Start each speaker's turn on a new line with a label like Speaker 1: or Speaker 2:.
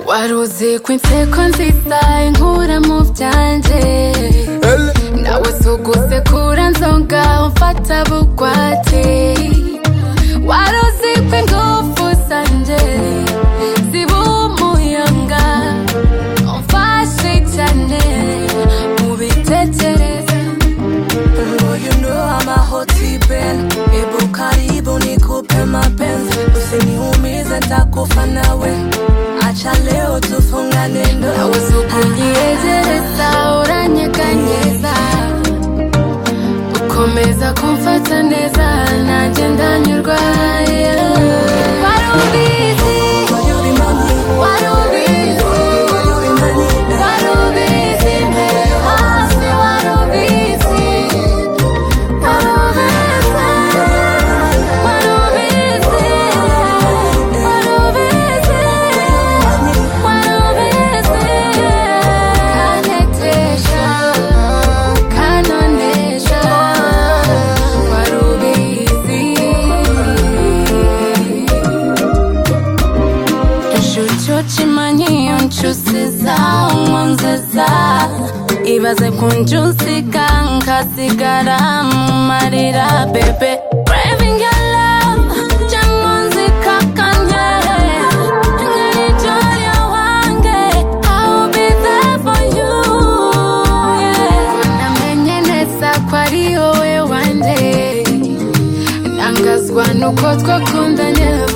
Speaker 1: uvuye ku nseko nziza inkura mu byanjye nawe sugusekura nzonga umfata bugwate waruzi ko ingufu zanje ziba umuyaga umfashe cyane mu bitekereza
Speaker 2: Oh, you know I'm a hoti ben Ebu karibu nikupe mapenzi Usiniumize nitakufa nawe Acha leo tufungane ndoa
Speaker 1: nawe sukunyegereza uranyeganyeza ukomeza kumfata neza nanjye ndanyurwa yeah. wari ubizi
Speaker 2: Will you be my man?
Speaker 1: wari ubizi
Speaker 2: Will you be my man?
Speaker 1: Warubizi mbere yo hasi warubizi Warubizi Warubizi Warubizi Warubizi Kanetesha Kanonesha Warubizi Inshucu chimanyi unchusiza umwanziza Ibaze kunjusika nkasigara mu marira bebe Craving your love cyangwa nzikakanye Nkarijo wange I'll be there for you yeah. Namenye neza ko ari wowe wanjye Nangazwa nuko twakundanye